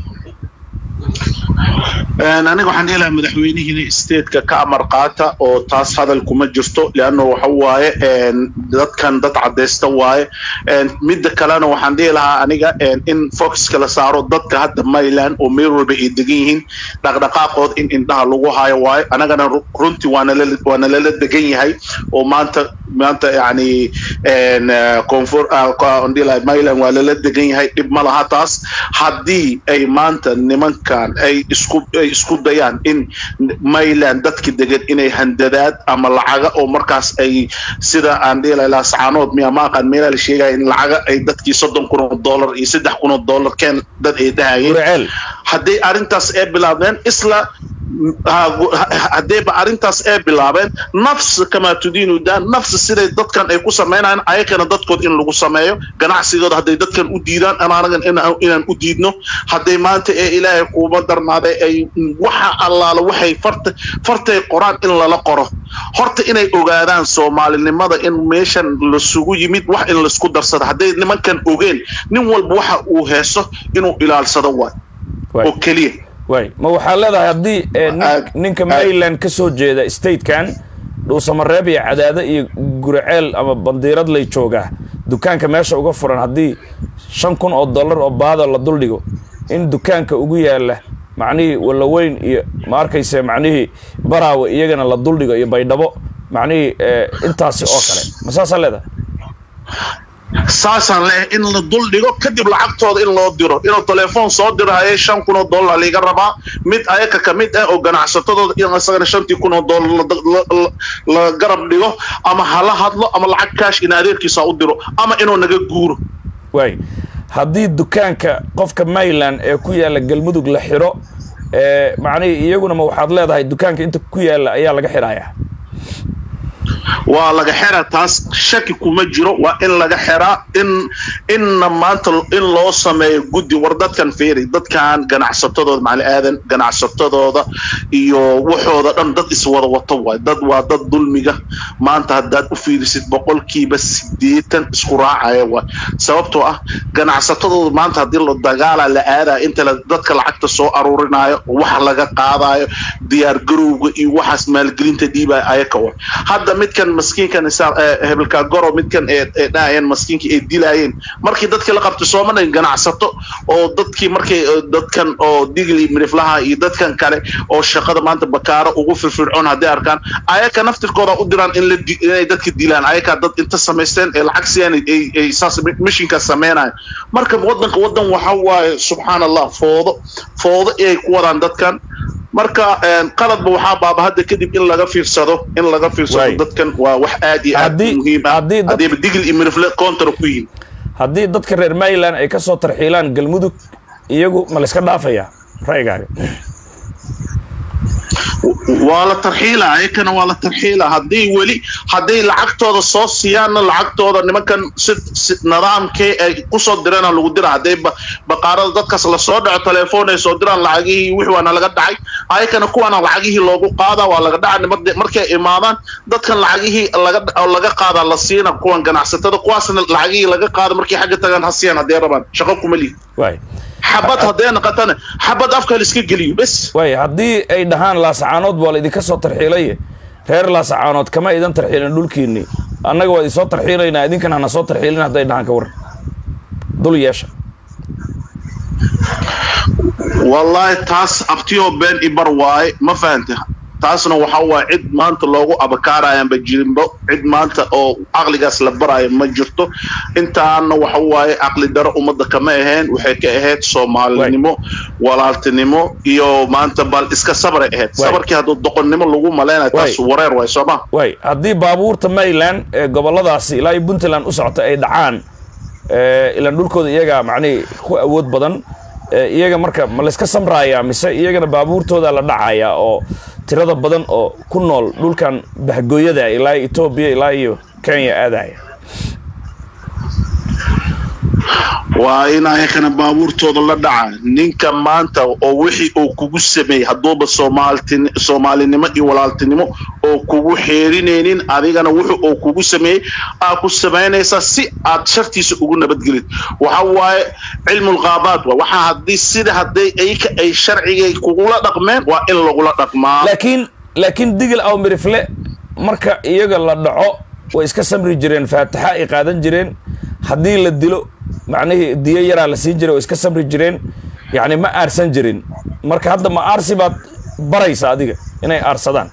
Speaker 4: Een, aniga waxaan dhihi lahaa madaxweynihiina stateka ka amar qaata oo taas hadal kuma jirto leanno waxa waaye een, dadkan dad cadaysta waaye Een, midda kalena waxaan dhihi lahaa aniga een, in foxka la saaro dadka hadda mayland oo meel walba ay degan yihiin dhaqdhaqaaqood in indhaha lagu hayo waaye anagana ru- runtii waana la waana lala degan yahay oo maanta maanta yacni een, eh, koonfur ah, ko- aan dhihi lahaa mayland waa lala degan yahay dhib ma laha taas haddii ay maanta nimankan ay isku ay isku dayaan in mayland dadka degan inay handadaad ama lacaga oo markaas ay sida aan dhihi lahaa laascaanood miya ma aqaan meelaa la sheegaya in lacaga ay dadkii soddon kun oo dollar iyo saddex kun oo dollar keen dad ay dhahayeen
Speaker 1: gurceel
Speaker 4: hadday arrintaas ee bilaabeen isla ha- ha- haddayba arrintaas ee bilaabeen nafs kamaa tudiinu daan nafs siday dadkan ay ku samaynayaan ayakana dadkood in lagu sameeyo ganacsigooda hadday dadkan u diidaan anaanagan inaan inaan u diidno hadday maanta ee ilaahay kuuba darnaaday ay waxa allaala waxay farta fartay qoraan in lala qoro horta inay ogaadaan soomaalinimada in meeshan lasugu yimid wax in laisku darsado hadday nimankan ogeen nin walba waxa uu heeso inuu ilaalsado waay
Speaker 1: Waay.
Speaker 4: oo keliya
Speaker 1: waay ma waxaa leedahay haddii eh, nin-
Speaker 4: Aad-
Speaker 1: ninka
Speaker 4: aad-
Speaker 1: mayland ka soo jeeda statekan dhuusamareeb iyo cadaado iyo guriceel ama bandiirad lay joogaa dukaanka meesha uga furan haddii shan kun oo dollar oo baada la duldhigo in dukaanka ugu yaala macnihii wallaweyn iyo ma arkayse macnihii baraawe iyagana la duldhigo iyo baydhabo macnihii eh, intaasi oo kale ma saasaa leedahay
Speaker 4: saasaan leh in la dul dhigo kadib lacagtooda in loo diro inuu telefoon soo diro hayay shan kun oo dollar liiga rabaa mid ayaka ka mid ah oo ganacsatadooda in isagana shantii kun oo dollar la- la- la- la garab dhigo ama hala hadlo ama lacag kaash in adeerkiisa u diro ama inuu naga guuro
Speaker 1: waay haddii dukaanka qofka mayland ee ku yaalla galmudug la xidho ee macnihii iyaguna ma waxaad leedahay dukaanka inta ku yaalla ayaa laga xidhayaa
Speaker 4: waa laga xeraa taas shaki kuma jiro waa in laga xeraa in inna maanta in loo sameeyo guddi war dadkan fiiri dadkan ganacsatadooda macali aadan ganacsatadooda iyo waxooda dhan dad iswada wato waay dad waa dad dulmiga maanta haddaad u fiirisid boqolkiiba sideetan isku raacaya waay sababtoo ah ganacsatadooda maanta haddii la dagaala la aadaya inta la- dadka lacagta soo aruurinayo waxa laga qaadayo diyaar garowga iyo waxaas maalgelinta dhiibaya ayaka wa hadda midkan maskiinkan isa- eh, hebelka goro midkan ee ee dhahayeen maskiinka ay dilayeen markii dadkii la qabtay sooma dhan ganacsato oo dadkii markay eh, dadkan oo digli miriflaha iyo dadkan kale oo shaqada maanta bakaaro ugu firfircoon hadday arkaan ayaka naftirkooda u diraan in la di- inay dadka dilaan ayaka dad inta samaysteen ee lacag siiyaan ay ay saas mishinka sameynayo marka wadanka wadan waxa waaye subxaan allah foodo foodo ay ku wadaan dadkan marka een, qaladba waxaa baaba hadda kadib in laga fiirsado in laga fiirsado
Speaker 1: Waay.
Speaker 4: dadkan waa wax aad iyo aad
Speaker 1: Haddii-
Speaker 4: muhiim ah
Speaker 1: haddii dad-
Speaker 4: haddiiba digil iyo mirifle kontra ku yihin
Speaker 1: haddii dadka reer mayland ay ka soo tarxiilaan galmudug iyagu ma la iska dhaafayaa ra'yigaaga
Speaker 4: waa la tarxiila ayakana waa la tarxiila haddii weli hadday lacagtooda soo siiyaanna lacagtooda nimankan si si nidaamkee ay kusoo dirana lagu dira hadday ba- baqaarada dadkaas lasoo dhaco telefoon ay soo diraan lacagihii wixii waana laga dhacay ayakana kuwaana lacagihii loogu qaada waa laga dhaca nimad- markay imaadaan dadkan lacagihii laga oo laga qaada la siina kuwan ganacsatada kuwaasna lacagihii laga qaada markay xagga tagaan ha siiyaan hadday rabaan shaqo kuma lihi
Speaker 1: waay
Speaker 4: xabad hadday noqotana xabad afka la iska geliyo bes
Speaker 1: waay haddii ay dhahaan laasacaanood baa la idinka soo tarxiilaye reer laasacaanood kama idan tarxiilin dhulkiinni annaga waa idinsoo tarxiilaynaa idinkan hana soo tarxiilin hadday dhahaan ka waran dul yeesha
Speaker 4: wallaahi taas abtiyoo been ibar waaye ma fahante taasna waxa waaye cid maanta loogu abakaarayanba jirinbo cid maanta oo caqligaas la baraayo ma jirto intaana waxa waaye caqli daro ummadda kama ahayn waxay ka ahayd soomaalinimo walaaltinimo iyo maanta bal iska sabray ahayd
Speaker 1: Waay.
Speaker 4: sabarkii hadduu doqonnimo lagu malaynayo taas
Speaker 1: Waay.
Speaker 4: wareer waay sooma
Speaker 1: waay haddii baabuurta mayland ee gobolladaasi ilaa iyo puntland u socota ay dhacaan ee, ilaan dhulkooda iyaga macnihii ku awood badan ee, iyaga marka ma layska samraayaa mise iyagana baabuurtooda la dhacayaa oo tirada badan oo ku nool dhulkan bahgooyada ilaa iyo etoobiya ilaa iyo kenya aadaya
Speaker 4: waa in ayakana baabuurtooda la dhaca ninka maanta oo wixii uu kugu sameeyey hadduuba soomaaltin soomaalinimo iyo walaaltinimo oo kugu xeerinaynin adigana wuxuu uu kugu sameeyey aa ku samaynaysaa si aad shartiisa ugu nabadgelid waxa waaye cilmulqaabaad waa waxa haddii sida hadday ayka ay sharcigay kugula dhaqmeen waa in lagula dhaqmaa
Speaker 1: laakiin laakiin digil aw mirifle marka iyaga la dhaco way iska samri jireen faataxa ay qaadan jireen haddii la dilo macnihii diyo yaraa la siin jiray way iska samri jireen yacni ma aarsan jirin marka hadda ma aarsi baad baraysa adiga inay aarsadaan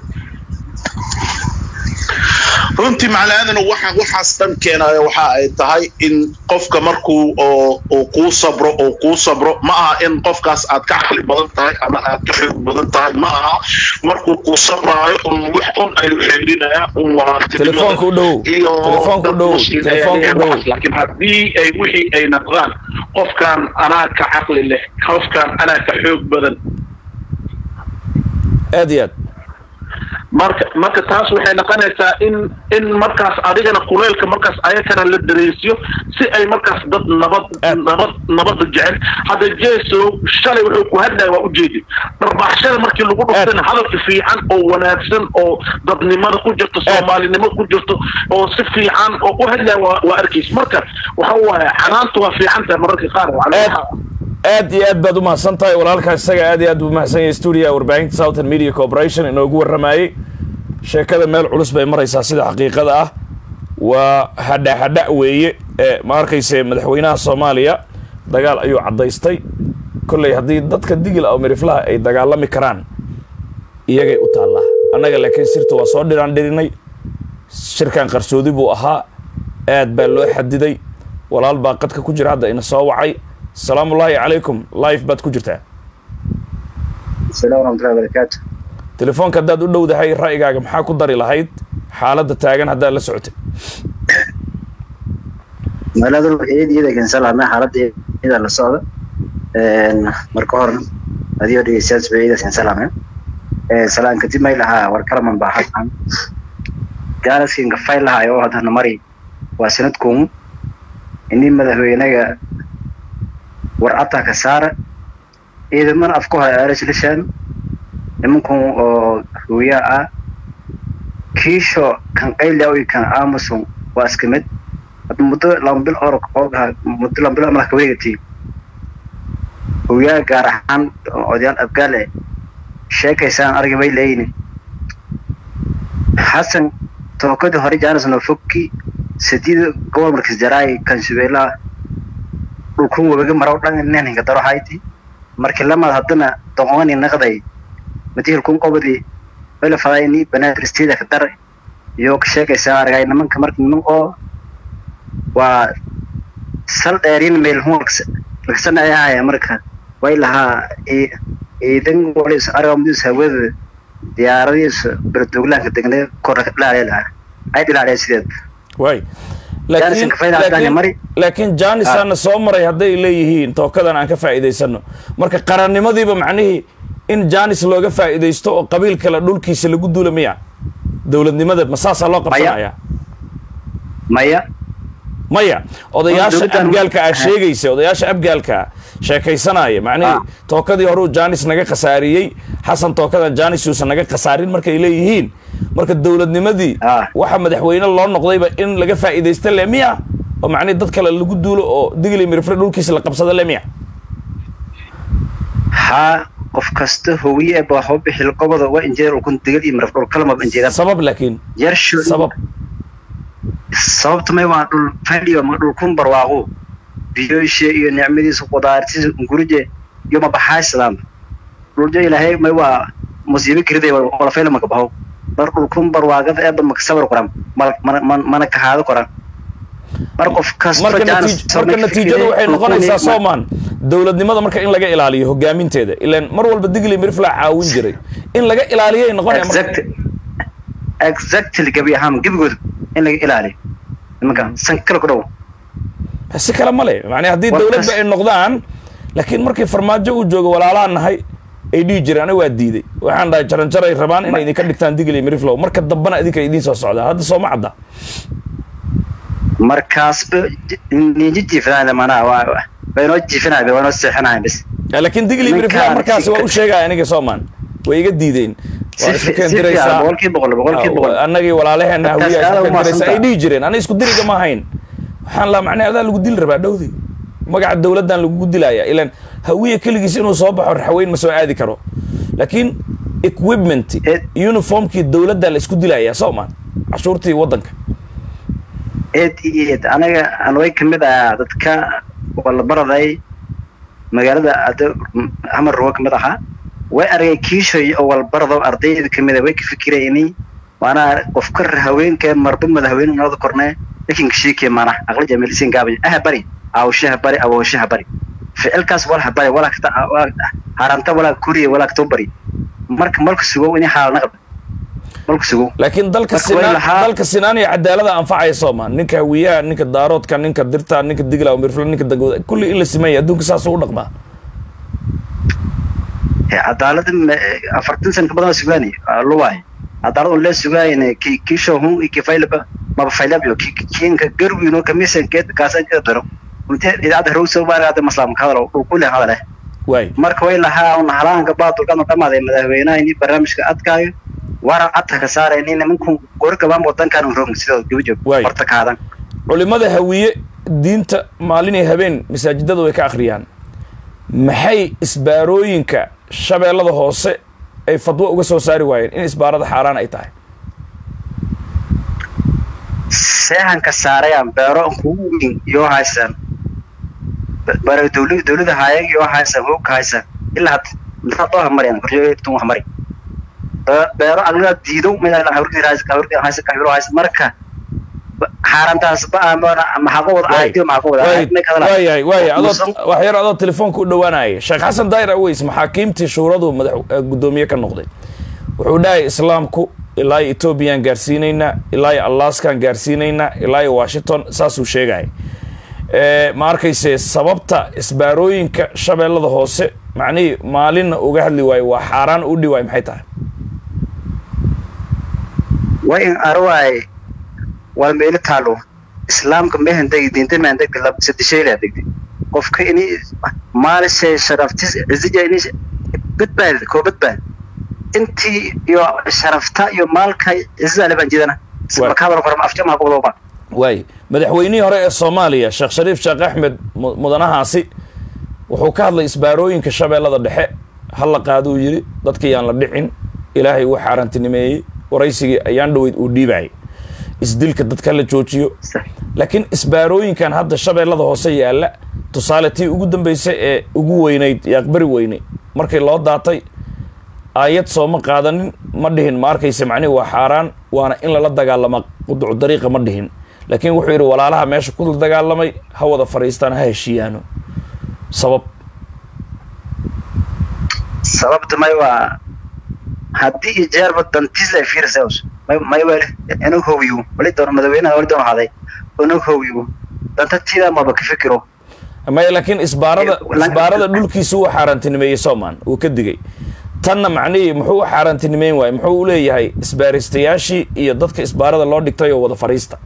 Speaker 4: runtii macnaheeduna waxa waxaas dhan keenaya waxa ay tahay in qofka markuu oo uu kuu sabro oo kuu sabro ma aha in qofkaas aad ka caqli badan tahay ama aad ka xoog badan tahay ma aha markuu kuu sabraayo un wax un ay xeelinaya un
Speaker 1: Telefoonka u dhow.
Speaker 4: iyo
Speaker 1: Telefoonka u
Speaker 4: dad
Speaker 1: dhow.
Speaker 4: muslim ayaa
Speaker 1: Telefoonka u
Speaker 4: leeyahay
Speaker 1: dhow.
Speaker 4: waxaas. laakiin haddii ay wixii ay naqdaan qofkan anaa ka caqli leh qofkan anaa ka xoog badan
Speaker 1: aad iyo aad
Speaker 4: marka marka taas waxay noqonaysaa in in markaas adigana kuleylka markaas ayakana la dareensiyo si ay markaas dad nabad
Speaker 1: Aad.
Speaker 4: nabad nabada jecel hadda jeso shalay wuxuu ku hadlaya waa ujeedi dharbaaxshada markii lagu dhuftana hadalka fiican oo wanaagsan oo dadnimada ku jirto soomaalinimo ku jirto oo si fiican oo u hadlaya waa waa arkays marka waxa waaye canaantu waa fiican tahay mararka qaar
Speaker 1: aad aad iyo aad baad u mahadsan tahay walaalkaas isaga aad iyo aad buu mahadsan yahay stuudiga warbaahinta southern media corporation inoogu warramayey sheekada meel culus bay maraysaa sida xaqiiqada ah waa hadha hadha weeye ee ma arkayse madaxweynaha soomaaliya dagaal ayuu caddaystay kolley haddii dadka digil oo miriflaha ay dagaalami karaan iyagay u taallaa annaga laakiin sirta waa soo dhiraan dhirinay shirkan qarsoodi buu ahaa aad baa loo xadiday walaal baa qadka ku jira hadda ina soo wacay asalaamullaahi calaykum life baad ku jirtaa
Speaker 5: السلام ورحمة الله وبركاته
Speaker 1: telefoonka haddaad u dhowdahay ra'yigaaga maxaa ku dari lahayd xaaladda taagan haddaad la socotay
Speaker 5: magaalada ruuxiyada iyada keensan lahaa mee xaaladda iyada la socda marka hore adigoo dhegeystayaal ba iyada keensan lahaa salaan kadib may lahaa war kalaman baa xasan gaaraskinka fayl lahaa oo haddana mari waa sanadkuun ini madaxweynaga war ataa ka saara ciidaman afku haya aaris lishaan nimankun oo hooyaa ah kiisho kan qaylia iyo kan amason waa iska mid hadda muddo laba bil or oogaha muddo laba bil malaha kawareegati hooyaa gaar ahaan odayaal abgaale sheekaysaan arga bay leeyini xasan tookadii hore jaanis nofokki sadiida gobol markas jaraay kansubeelaha dhulkun wabaga maraw dhan nenhinka daro hayti markii lamaad haddana doqoni naqday matihil kun qobadi wayla fadaayni banaadir steeda ka dar iyo ka sheekaysaa argay nimanka marka niman oo waa sal dheerin meel huwaks laksan ay ahaya marka way lahaa ciidan walis argamdiis hawada diyaaradiisa berduglaanka degne korna ka dhilaaleel ah ay dhilaaleen sideed
Speaker 1: waay laakiin
Speaker 5: Jaaniska fayda haddaan mari.
Speaker 1: laakiin jaanisaana soo maray hadday leeyihiin tookadan aan ka faa'iidaysano marka qarannimadiiba macnihii in jaanis looga faa'iidaysto oo qabiil kale dhulkiisa lagu duula miya dowladnimada ma saasaa loo qabsanaya
Speaker 5: maya
Speaker 1: maya odayaasha
Speaker 5: dowladdan-
Speaker 1: abgaalka aa
Speaker 5: Ah.
Speaker 1: sheegaysa odayaasha abgaalka sheekaysanaya macnihii
Speaker 5: Ah.
Speaker 1: tookadii horuu jaanis naga khasaariyey xasan tookadan jaanis uusan naga khasaarin markay leeyihiin marka dowladnimadii
Speaker 5: Ah.
Speaker 1: waxa madaxweyne loo noqdayba in laga faa'iidaysta le miya oo macnihi dad kale lagu duulo oo digli mirifre dhulkiisa la qabsada le miya
Speaker 5: haa qof kasta howiye ba waxba bixil qobada waa injeer ukun digal iyo maraf dhul kalama injeeda
Speaker 1: sabab laakiin
Speaker 5: yarsho
Speaker 1: sabab
Speaker 5: sababta may waa dhul fadhiyo ma dhul kun barwaaqo biyoyshe iyo nicmadiisa qudaartiisa gurije iyo ma baxaysadaan dhuljo ilaahay may waa musiibo kiriday wala fayla maka baho mar dhul kun barwaaqada eeba maka sabar qoran mal- mana mana- mana kahaado qoran mar qof kasta
Speaker 1: marka
Speaker 5: jaanis
Speaker 1: natiij-
Speaker 5: soo
Speaker 1: marka
Speaker 5: ma
Speaker 1: natiijadu
Speaker 5: fikirey,
Speaker 1: waxay
Speaker 5: dhulkuni
Speaker 1: noqonaysaa
Speaker 5: ma-
Speaker 1: soomaan dowladnimada marka in laga ilaaliyo hogaaminteeda ilaan mar walba digli mirifla caawin jiray in laga ilaaliyay noqonaya marka
Speaker 5: exact exactly gabi ahaan gebigooda in laga ilaaliyo nimanka san kale ku dhow
Speaker 1: si kale ma le macnaa haddii
Speaker 5: War
Speaker 1: dowladba
Speaker 5: kas-
Speaker 1: ay noqdaan laakiin markii farmaajo uu joogo walaalaha nahay ay dhihi jireen aniga waa diiday waxaan dhahay jaranjaray rabaan inay idinka dhigtaan digli miriflow marka dambena idinka idiin soo socdaa hadda sooma cadda
Speaker 5: markaasba ninji jiifanaaya manaa waa way noo jiifanaya way noo seexanaya bis
Speaker 1: Eh, laakiin digli
Speaker 5: Ninkaan
Speaker 1: miriflow markaasi
Speaker 5: si-
Speaker 1: waa u sheegaya aniga soomaan way iga diideen waa
Speaker 5: Si
Speaker 1: isku
Speaker 5: fi- si
Speaker 1: keendiraysaa
Speaker 5: fiican, boqolkiiba boqol, boqolkiiba boqol.
Speaker 1: annagii walaalaheena
Speaker 5: Markaas
Speaker 1: hawiya
Speaker 5: aad
Speaker 1: isku
Speaker 5: u
Speaker 1: keendiraysa ay
Speaker 5: mahadsantahay.
Speaker 1: dhihi jireen aniga isku diriga ma ahayn waxaan lahaa macnaa adaa lagu dili rabaa dhowdi magaca dowladdan lagugu dilaya ilaan hawiya keligiis inuu soo baxo raxweyn ma soo aadi karo laakiin equipment
Speaker 5: Eh.
Speaker 1: uniformkii dowladda la isku dilaya soomaan cashuurtii waddanka
Speaker 5: eed iyo eed anaga aan way kamid ah dadka wala baraday magaalada ada hamar ruwa kamid ahaa way argay kiishoy oo walbarado ardayda kamid a way ka fikirayni maanaa qofka haweenka marba madaxweyne nabada kornee lakin kashiikee maana aqli jamilsin gaabay aha bari awshaha bari awooshaha bari ficilkaas walaha bari walaa kata haranta walaa kuriya walaa katoo bari marka malka sugo ini xaalana qabda malka sugo
Speaker 1: laakiin dalka
Speaker 5: Marka way
Speaker 1: sinaan
Speaker 5: lahaa-
Speaker 1: dalka sinaan iyo cadaalada anfacaya soomaan ninka hawiyaha ninka daaroodka ninka dirta ninka digla mirfla ninka dangooda kulli in la simeeya adduunka saasuu u dhaqmaa
Speaker 5: cadaalada afartan sana ka badan waa sugaani luwaay cadaalad un lee sugaayne ki kisho hun iki faylaba maba faylabyo kinka garwino kamisan keed kaasan keda daro unte idaacada harowsa baarada maslaam ka hadalo uu kule hadale
Speaker 1: waay
Speaker 5: marka way lahaa un halaanka baadulkan dhamaaday madaxweynaha ini barnaamijka adkaayo waran adka ka saarayni nimanku gorgabaan wadankan roog sidoo gabajoog
Speaker 1: Waay.
Speaker 5: horta kaadan
Speaker 1: culimada hawiye diinta maalin iyo habeen masaajidada way ka akhriyaan maxay isbaarooyinka shabeellada hoose ay fadwo uga soo saari waayeen in isbaarada xaaraan ay tahay
Speaker 5: seexanka saarayaan beero kugu weyn yoo haysan bare dowla dowlada haayag yoo haysan hogka haysan ilaa hadda intaa dooha marayaan korjoogtun wax mari Be- beero adiga diido mida hawrkii haysan hawrkii haysan kahiro haysan marka xaarantaas ba amana maxaa wada aaydo maxaa wada
Speaker 1: waayahay waaya adoo wax yar adoo telefoonka u dhowaanaya sheekh xasan daayir aweys maxaakiimtii shuuradu madax eh, guddoomiye ka noqday wuxuu dhahay islaamku ilaa iyo ethoobiyan gaarsiinaynaa ilaa iyo alaskan gaarsiinaynaa ilaa iyo washington saasuu sheegaya Eh, ma arkayse sababta isbaarooyinka shabeellada hoose macnihii maalinna uga hadli waayo waa xaaraan u dhi waayo maxay tahay
Speaker 5: waa in arwaay waa meelo taalo islaamka mehan degi diinta mehan degdi lab sadishayla degdi qofka ini maalishay sharaftis izija ini badbaad koo badbaad intii iyo sharafta iyo maalka izale baan jidana
Speaker 1: Waa.
Speaker 5: makaadan korma afja maa kuwadooba
Speaker 1: waay madaxweynihii hore ee soomaaliya sheekh shariif sheekh axmed mu- mudanahaasi wuxuu ka hadlay isbaarooyinka shabeellada dhexe ha la qaaduu yidhi dadkii yaan la dhicin ilaahay uu xaaraantinimeeyey waraysigii ayaan dhoweyd uu dhiibayay isdilka dadka la joojiyo laakiin isbaarooyinkan hadda shabeellada hoose yaalla tusaale tii ugu dambeysay ee ugu weynayd yaaqbari weynay markii loo daatay aayad sooma qaadanin ma dhihin ma arkayse macnihi waa xaaraan waana in lala dagaalama quducu dariiqa ma dhihin laakiin wuxuu yidhi walaalaha meesha ku dagaalamay ha wada fadhiistaan ha heshiiyaano sabab
Speaker 5: sababta may waa haddii iyo jeerba dantiisla fiirsaus may may wali inuu hoowiyo wali doon madaxweynaha wali doon haday inuu hoowiyo danta tiida maba ka fikiro
Speaker 1: maya laakiin isbaarada
Speaker 5: Lan-
Speaker 1: isbaarada dhulkiisa uu xaaraantinimeeyey soomaan uu ka digay tanna macnihii muxuu u xaaraantinimeyn waayey muxuu u leeyahay isbaaristayaashii iyo dadka isbaarada loo dhigtay oo wada fadhiista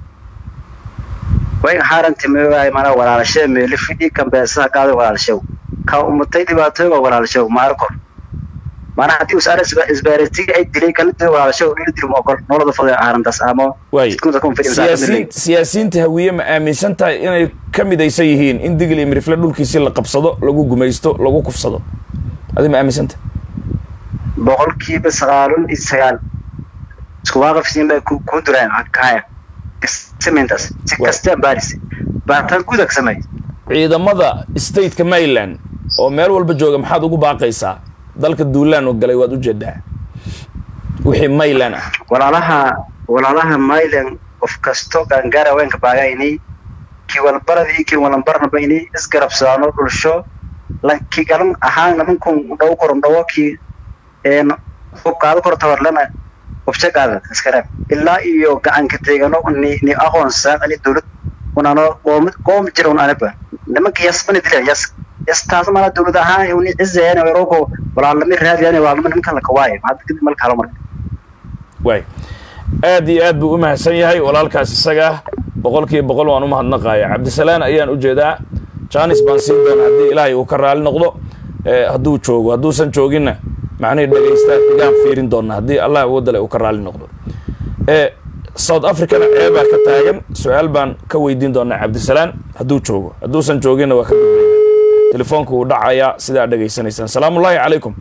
Speaker 5: way xaaranti meewaay mana walaalashee meeli fidhi kambeesaha qaaday walaalshow ka umatay dhibaatooyga walaalshow maarko mana haddii us ara isbaaritiga ay dilay kala dilay walaalshow dhili dil ma ogol noloda fadhiya xaarantaas ama
Speaker 1: waay
Speaker 5: jidkunta kun fidhi
Speaker 1: siyaasiin siyaasiyiinta hawiye ma aaminsan tahay inay ka midaysan yihiin in digil iyo mirifle dhulkiisii la qabsado lagu gumaysto lagu kufsado adi ma aaminsan tahay
Speaker 5: boqolkiiba sagaalun iyo sagaal isku waaqafsiin bay ku ku duraan kaya samayntaas si
Speaker 1: Waa.
Speaker 5: kastaan baaris baaritaan gudag samay
Speaker 1: ciidamada stateka maryland oo meel walba jooga maxaad ugu baaqaysaa dalka duulaan oo galay waad ujeedaa wixii mayland ah
Speaker 5: walaalaha walaalaha mylan qof kasto gaangaara haweenka baaga inay kii walbarada iyo kii walanbarnaba inay isgarabsadaano dhulsho lankii galan ahaan nimankun dhawo koron dhawo kii een qaado koro tawarlana qobsha qaada iskareeb ilaa iyo gacanka teegano ni ni aqoonsan ani dowlad unano qoom qoom jira un anaba nimanka yasbana dilan yas yas taas mana dowlad ahaan uni cizeena weeroko walaalami raadiyaan walaalami nimanka la kawaayo hadda kadib malka halo marka
Speaker 1: waay aad iyo aad buu u mahadsan yahay walaalkaas isaga ah boqol kiiba boqol waan u mahadnaqaya cabdisalaan ayaan u jeedaa janis baan siin doona haddii ilaahay uu ka raali noqdo eh, hadduu joogo hadduusan jooginna macnihii dhagaystaa xigaan fiirin doona haddii allah awoodale uu ka raali noqdo Eh, south africana ceebaa ka taagan su-aal baan ka weydiin doonaa cabdisalaan hadduu joogo hadduusan jooginna waa ka gudbayna telefoonku wuu dhacayaa sidaa dhegaysanaysaan salaamullaahi calaykum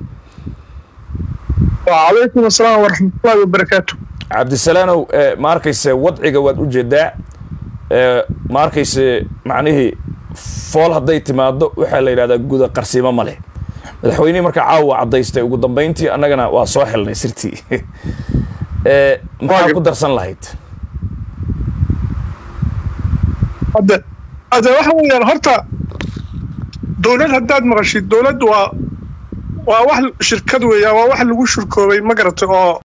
Speaker 6: وعليكم السلام ورحمة الله وبركاته
Speaker 1: cabdisalaanow eh, ma arkayse wadciga waad u jeedaa eh, ma arkayse macnihii fool hadday timaado waxaa la yidhahdaa guda qarsiimo ma leh madaxweynihii marka caawa caddaystay ugu dambayntii annagana waa soo xelnay sirtii Eh, maxaa ku darsan lahayd
Speaker 6: هذا هذا waxa weeyaan horta dowlad haddaad maqashid dowladdu waa waa wax shirkad weeyaan waa wax lagu shirkoobay ma garatay oo